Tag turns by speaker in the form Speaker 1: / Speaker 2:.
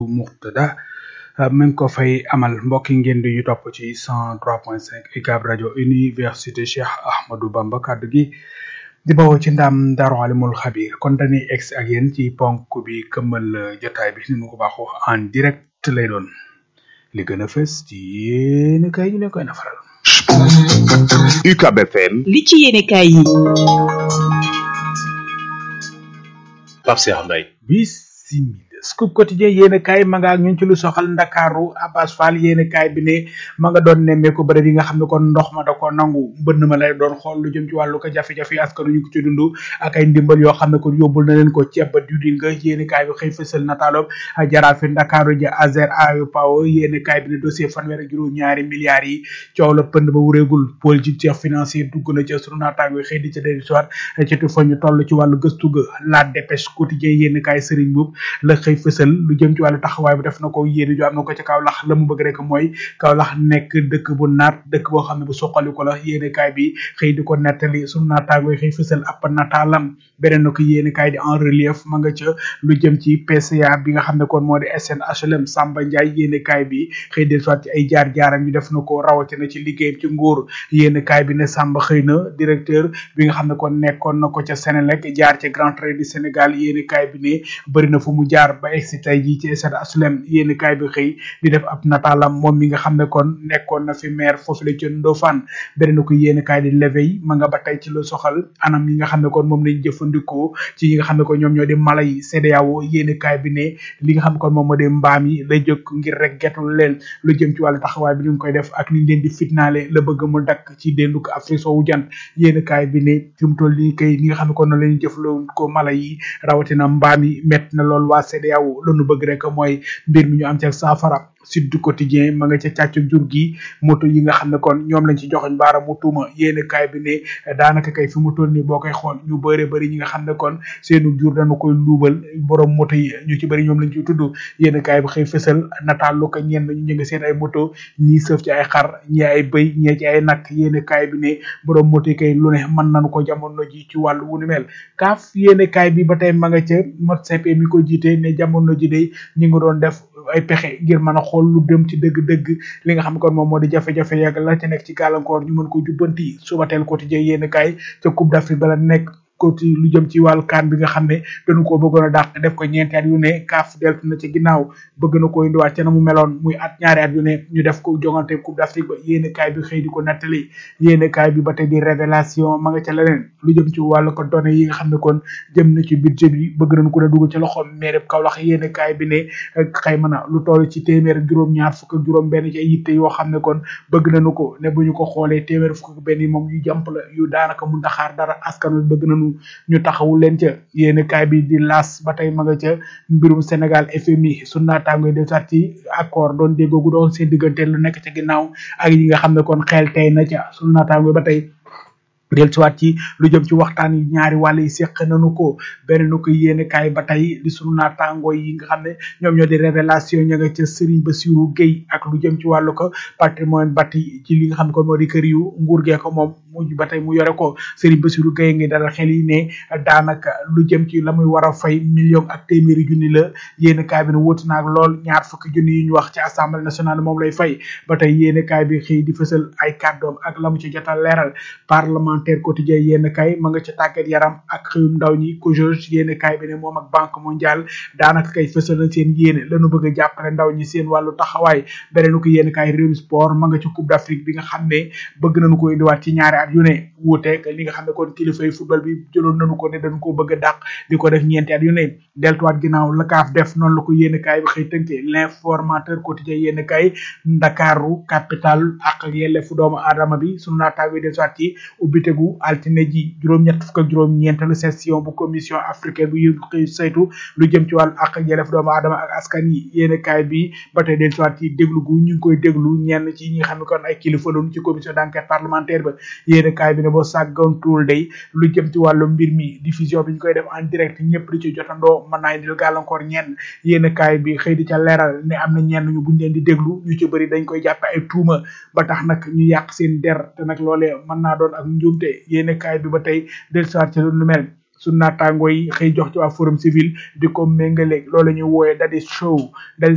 Speaker 1: Muxtada mi ngi ko fay amal mbokki ngeen di yu topp ci 103.5 UCAB rajo université Cheikh Ahmadou Bamba kaddu gi di bawoo ci ndam Daaru Alimul Xabir kon dañuy ex ak yéen ci ponk bi këmmal jotaay bi ni mu ko baaxoo en direct lay doon li gën a fës ci yéen kay ñu leen koy nafaral.
Speaker 2: UCAB FM.
Speaker 3: li ci yéenekaay yi.
Speaker 2: Pape Cheikh Mbaye.
Speaker 1: bisimila scoop quotidien yéen kaay ma nga ak ñun ci lu soxal ndakaaru Abbas Fall yéen kaay bi ne ma nga doon nemmeeku bërëb yi nga xam ne kon ndox ma da ko nangu mbënn ma lay doon xool lu jëm ci wàllu ko jafe-jafe yi askanu ñu ko ci dund ak ay ndimbal yoo xam ne kon yóbbul na leen ko ceeb ba diwlin nga yéen kaay bi xëy fësal nataaloob jaraafi ndakaaru ja azer ayu paw yéen kaay bi ne dossier fanweer ak juróom ñaari milliards yi coow la pënd ba wuréegul politique financier dugg na ca sunu naataango xëy di ca dellu soit ci tu fa ñu toll ci wàllu gëstu ga la dépêche quotidien yéen kaay sëriñ boobu la xëy fësal lu jëm ci wàllu taxawaay bi def na ko yéene ju am na ko ca Kaolack la mu bëgg rek mooy Kaolack nekk dëkk bu naat dëkk boo xam ne bu suqali ko la yéene kaay bi xëy di ko nettali sunu naataango xëy fësal ab nataalam beneen na ko yéene kaay di en relief ma nga ca lu jëm ci PCA bi nga xam ne kon moo di SNHLM Samba Ndiaye yéene kaay bi xëy del soit ci ay jaar-jaaram ñu def na ko rawatina ci liggéeyam ci nguur yéene kaay bi ne Samba xëy na directeur bi nga xam ne kon nekkoon na ko ca Sénélec jaar ci Grand Train du Sénégal yéene kaay bi ne bëri na fu mu jaar ba egsi tey jii ci Stade Asulem yéen kaay bi xëy di def ab nataalam moom mi nga xam ne kon nekkoon na fi maire foofu la ca Ndofane beneen ko yéen kaay di leveil ma nga ba tey ci lu soxal anam yi nga xam ne kon moom lañ jëfandikoo ci yi nga xam ne kon ñoom ñoo di mala yi CEDEAO yéen kaay bi ne li nga xam ne kon moom moo di mbaam yi lay jóg ngir rek getul leen lu jëm ci wàllu taxawaay bi ñu ngi koy def ak niñ leen di fitnaale la bëgg mu dakk ci déndu ko Afrique soowu jant yéen kaay bi ne fi mu toll nii kay li nga xam ne kon noonu la ñuy jëfandikoo mala yi rawatina mbaam yi métti na lool waa CEDEAO lu nu bëgg rek mooy mbir mi ñu am ci saafara Sud du Quotidien ma nga ca càccu jur gi moto yi nga xam ne kon ñoom lañ ci joxoñ baara mu tuuma yéen kaay bi ne daanaka kay fi mu toll nii boo koy xool ñu bëre bëri ñi nga xam ne kon seenu jur dañu koy luubal borom moto yi ñu ci bëri ñoom lañ ciy tudd yéen kaay bi xëy fësal nataal lu ko ñenn ñu ngi seen ay moto ñii sëf ci ay xar ñii ay bëy ñii ci ay nag yéen kaay bi ne borom moto yi kay lu ne mën nañu ko jamono ji ci wàllu wu ni mel kaaf yéen kaay bi ba tey ma nga ca mot CP mi ko jiite ne jamono ji de ñi ngi doon def ay pexe ngir mën a xool lu dem ci dëgg-dëgg li nga xam ne kon moom moo di jafe-jafe yàgg la ci nekk ci gàllankoor ñu mën ko jubbanti suba teel quotidien yéen kaay ca Coupe d'Afrique bala nekk ko ci lu jëm ci wàllu kaan bi nga xam ne dañu koo bëggoon a dàq def ko ñeenti at yu ne kaaf deltu na ci ginnaaw bëgg na ko indiwaat ca na mu meloon muy at ñaari at yu ne ñu def ko jongante coupe d'Afrique ba yéene kaay bi xëy di ko nettali yéene kaay bi ba tey di révélation ma nga ca leneen lu jëm ci wàllu ko données yi nga xam ne kon jëm na ci budget bi bëgg nañu ko ne dugg ci loxoom maire Kaolack yéene kaay bi ne xëy mën a lu toll ci téeméer juróom-ñaar fukk ak juróom benn ci ay yitte yoo xam ne kon bëgg nañu ko ne bu ñu ko xoolee téeméer fukk ak benn yi moom yu jàmp la yu daanaka mun taxaar dara askan wi bëgg nañu ñu taxawul leen ca yéen kaay bi di las ba tey ma nga ca mbirum Sénégal FMI su naataangoy de sat ci accord doon déggoogu doon seen diggante lu nekk ca ginnaaw ak yi nga xam ne kon xel tey na ca su naataangoy ba tey del siwaat ci lu jëm ci waxtaan yi ñaari wàll yi seq nañu ko benn nu ko yéene kaay ba tey di sunu naataango yi nga xam ne ñoom ñoo di révélation ña nga ca Serigne Bassirou Gueye ak lu jëm ci wàllu ko patrimoine bâti ci li nga xam ne kon moo di kër yu nguur gee ko moom mujj ba tey mu yore ko Serigne Bassirou Gueye ngi dalal xel yi ne daanaka lu jëm ci la muy war a fay million ak téeméeri junni la yéene kaay bi ne wóotu naag lool ñaar fukki junni yu ñu wax ci assemblée nationale moom lay fay ba tey yéene kaay bi xëy di fësal ay kàddoom ak la mu ci jotal leeral parlement parlementaire quotidien yéen kay ma nga ca tàggat yaram ak xëyum ndaw ñi ko jog yéen kay bi ne moom ak banque mondiale daanaka kay fësal na seen yéene lañu bëgg a jàppale ndaw ñi seen wàllu taxawaay beneen ko yéen kay réew sport ma nga ci coupe d'Afrique bi nga xam ne bëgg nañu ko indiwaat ci ñaari at yu ne wuuteeg li nga xam ne kon kilifa yi football bi jëloon nañu ko ne dañu ko bëgg a dàq di ko def ñeenti at yu ne deltuwaat ginnaaw la kaaf def noonu la ko yéen kay bi xëy tënkee l'informateur quotidien yéen kay ndakaaru capital ak yelleefu doomu aadama bi sunu naataango deltuwaat ci ubbitegu altine ji juróom-ñett fukk ak juróom-ñeenteelu session bu commission africaine bu yëngu xëy saytu lu jëm ci wàllu ak yelleef doomu aadama ak askan yi yéene kaay bi ba tey del soit ci déglu gu ñu ngi koy déglu ñenn ci ñi nga xam ne kon ay kilifa loonu ci commission d'enquête parlementaire ba yéene kaay bi ne boo sàggantuwul day lu jëm ci wàllu mbir mi diffusion bi ñu koy def en direct ñëpp di ci jotandoo mën naa indil gàllankoor ñenn yéene kaay bi xëy di ca leeral ne am na ñenn ñu buñ leen di déglu ñu ci bëri dañ koy jàppe ay tuuma ba tax nag ñu yàq seen der te nag loolee mën naa doon ak njuumte yéene kaay bi ba tey del soit ci lu mel su naataango yi xëy jox ci waa forum civil di ko méngaleeg loolu la ñuy wooyee dadi show dadi